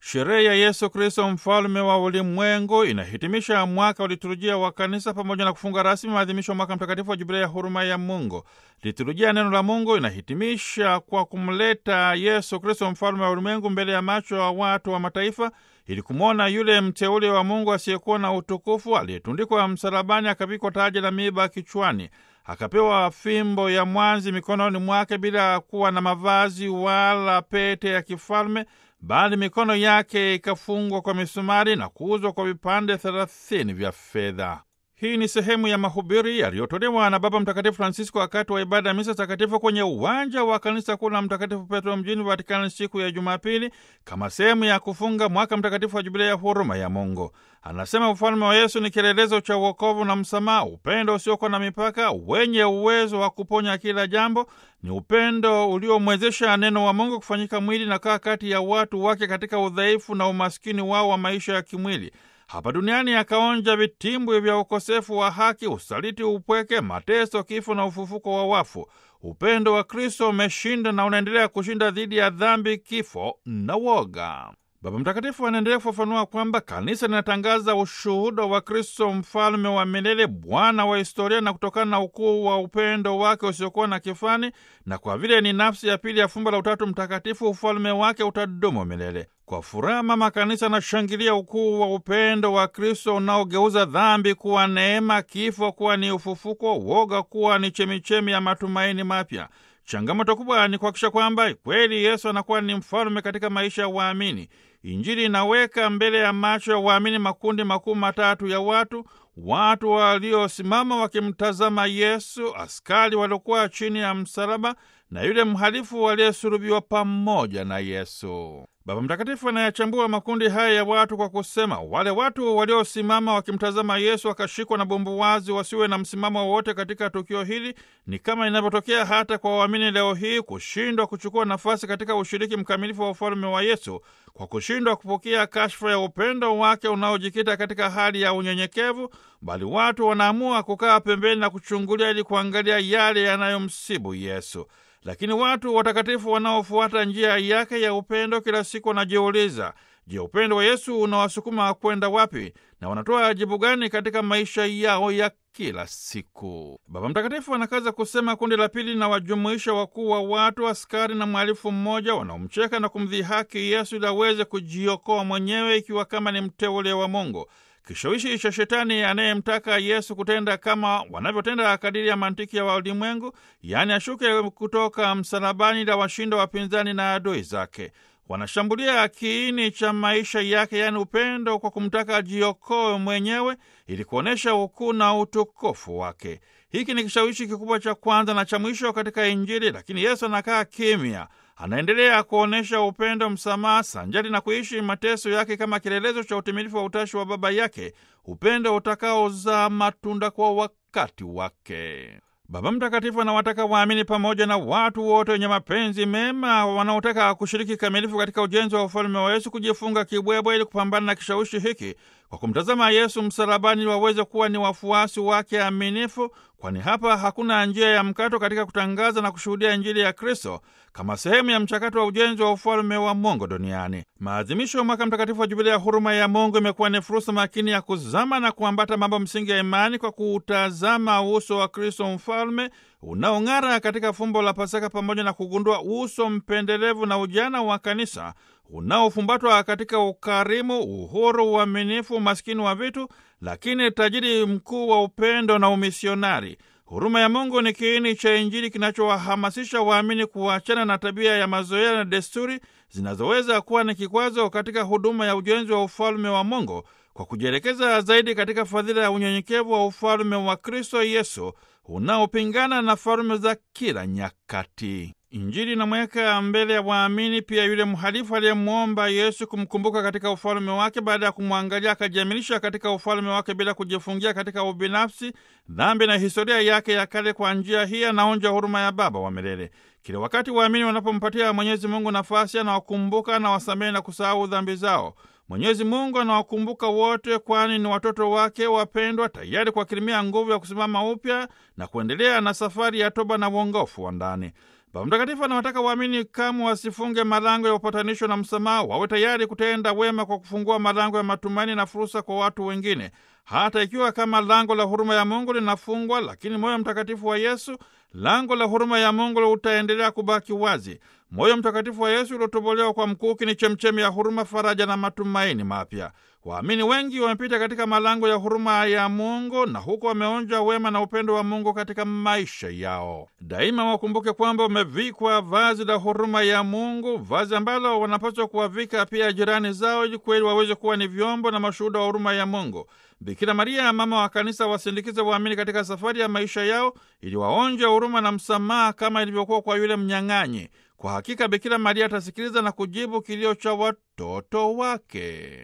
Sherehe ya Yesu Kristo mfalme wa ulimwengu inahitimisha mwaka wa liturujia wa kanisa pamoja na kufunga rasmi maadhimisho ya mwaka mtakatifu wa jubilei ya huruma ya Mungu. Liturujia neno la Mungu inahitimisha kwa kumleta Yesu Kristo mfalme wa ulimwengu mbele ya macho ya watu wa mataifa ili kumwona yule mteule wa Mungu asiyekuwa na utukufu aliyetundikwa msalabani, akavikwa taji la miiba kichwani, akapewa fimbo ya mwanzi mikononi mwake, bila kuwa na mavazi wala pete ya kifalme, bali mikono yake ikafungwa kwa misumari na kuuzwa kwa vipande thelathini vya fedha. Hii ni sehemu ya mahubiri yaliyotolewa na Baba Mtakatifu Francisco wakati wa ibada ya misa takatifu kwenye uwanja wa kanisa kuu la Mtakatifu Petro mjini Vatikani siku ya Jumapili, kama sehemu ya kufunga mwaka mtakatifu wa jubilei ya huruma ya Mungu. Anasema ufalme wa Yesu ni kielelezo cha uokovu na msamaha, upendo usiokuwa na mipaka, wenye uwezo wa kuponya kila jambo. Ni upendo uliomwezesha neno wa Mungu kufanyika mwili na kaa kati ya watu wake katika udhaifu na umaskini wao wa maisha ya kimwili hapa duniani akaonja vitimbwi vya ukosefu wa haki, usaliti, upweke, mateso, kifo na ufufuko wa wafu. Upendo wa Kristo umeshinda na unaendelea kushinda dhidi ya dhambi, kifo na woga. Baba Mtakatifu anaendelea kufafanua kwamba kanisa linatangaza ushuhuda wa Kristo, mfalme wa milele, Bwana wa historia, na kutokana na ukuu wa upendo wake usiokuwa na kifani, na kwa vile ni nafsi ya pili ya fumbo la Utatu Mtakatifu, ufalme wake utadumu milele. Kwa furaha mama kanisa anashangilia ukuu wa upendo wa Kristo unaogeuza dhambi kuwa neema, kifo kuwa ni ufufuko, woga kuwa ni chemichemi ya matumaini mapya. Changamoto kubwa ni kuhakikisha kwamba kweli Yesu anakuwa ni mfalme katika maisha ya waamini. Injili inaweka mbele ya macho ya waamini makundi makuu matatu ya watu: watu waliosimama wakimtazama Yesu, askari waliokuwa chini ya msalaba, na yule mhalifu aliyesulubiwa pamoja na Yesu. Baba Mtakatifu anayachambua makundi haya ya watu kwa kusema, wale watu waliosimama wakimtazama Yesu wakashikwa na bumbuwazi, wasiwe na msimamo wowote katika tukio hili, ni kama inavyotokea hata kwa waamini leo hii, kushindwa kuchukua nafasi katika ushiriki mkamilifu wa ufalme wa Yesu kwa kushindwa kupokea kashfa ya upendo wake unaojikita katika hali ya unyenyekevu, bali watu wanaamua kukaa pembeni na kuchungulia ili kuangalia yale yanayomsibu Yesu. Lakini watu watakatifu wanaofuata njia yake ya upendo kila siku wanajiuliza, je, upendo wa Yesu unawasukuma kwenda wapi na wanatoa jibu gani katika maisha yao ya kila siku? Baba Mtakatifu anakaza kusema, kundi la pili linawajumuisha wakuu wa watu, askari na mhalifu mmoja wanaomcheka na kumdhihaki Yesu ili aweze kujiokoa mwenyewe, ikiwa kama ni mteule wa Mungu. Kishawishi cha Shetani anayemtaka Yesu kutenda kama wanavyotenda kadiri ya mantiki ya walimwengu, yaani ashuke kutoka msalabani la washinda wapinzani na adui zake. Wanashambulia kiini cha maisha yake, yaani upendo, kwa kumtaka ajiokoe mwenyewe ili kuonyesha ukuu na utukufu wake. Hiki ni kishawishi kikubwa cha kwanza na cha mwisho katika Injili, lakini Yesu anakaa kimya anaendelea kuonyesha upendo, msamaha, sanjari na kuishi mateso yake kama kielelezo cha utimilifu wa utashi wa Baba yake, upendo utakaozaa matunda kwa wakati wake. Baba Mtakatifu anawataka waamini pamoja na watu wote wenye mapenzi mema wanaotaka kushiriki kamilifu katika ujenzi wa ufalme wa Yesu kujifunga kibwebwe ili kupambana na kishawishi hiki kwa kumtazama Yesu msalabani, ili waweze kuwa ni wafuasi wake aminifu, kwani hapa hakuna njia ya mkato katika kutangaza na kushuhudia Injili ya Kristo kama sehemu ya mchakato wa ujenzi wa ufalme wa Mungu duniani. Maadhimisho ya mwaka mtakatifu wa Jubilia ya huruma ya Mungu imekuwa ni fursa makini ya kuzama na kuambata mambo msingi ya imani kwa kuutazama uso wa Kristo mfalme unaong'ara katika fumbo la Pasaka, pamoja na kugundua uso mpendelevu na ujana wa kanisa unaofumbatwa katika ukarimu, uhuru, uaminifu, umaskini wa vitu, lakini tajiri mkuu wa upendo na umisionari. Huruma ya Mungu ni kiini cha Injili kinachowahamasisha waamini kuachana na tabia ya mazoea na desturi zinazoweza kuwa ni kikwazo katika huduma ya ujenzi wa ufalme wa Mungu kwa kujielekeza zaidi katika fadhila ya unyenyekevu wa ufalme wa Kristo Yesu unaopingana na falme za kila nyakati. Injili inamweka mbele ya waamini pia yule mhalifu aliyemwomba Yesu kumkumbuka katika ufalme wake, baada ya kumwangalia akajiamilisha katika ufalme wake bila kujifungia katika ubinafsi, dhambi na historia yake ya kale. Kwa njia hii anaonja huruma ya Baba wa milele. Kila wakati waamini wanapompatia Mwenyezi Mungu nafasi, anawakumbuka, anawasamehe na kusahau dhambi zao. Mwenyezi Mungu anawakumbuka wote, kwani ni watoto wake wapendwa, tayari kuwakirimia nguvu ya kusimama upya na kuendelea na safari ya toba na uongofu wa ndani. Baba Mtakatifu anawataka waamini kamwe wasifunge malango ya upatanisho na msamaha, wawe tayari kutenda wema kwa kufungua malango ya matumaini na fursa kwa watu wengine, hata ikiwa kama lango la huruma ya Mungu linafungwa, lakini moyo mtakatifu wa Yesu, lango la huruma ya Mungu utaendelea kubaki wazi. Moyo mtakatifu wa Yesu uliotobolewa kwa mkuki ni chemchemi ya huruma, faraja na matumaini mapya. Waamini wengi wamepita katika malango ya huruma ya Mungu na huko wameonja wema na upendo wa Mungu katika maisha yao. Daima wakumbuke kwamba wamevikwa vazi la huruma ya Mungu, vazi ambalo wanapaswa kuwavika pia jirani zao, ili kweli waweze kuwa ni vyombo na mashuhuda wa huruma ya Mungu. Bikira Maria, mama wa Kanisa, wasindikize waamini katika safari ya maisha yao, ili waonje huruma na msamaha kama ilivyokuwa kwa yule mnyang'anyi. Kwa hakika Bikira Maria atasikiliza na kujibu kilio cha watoto wake.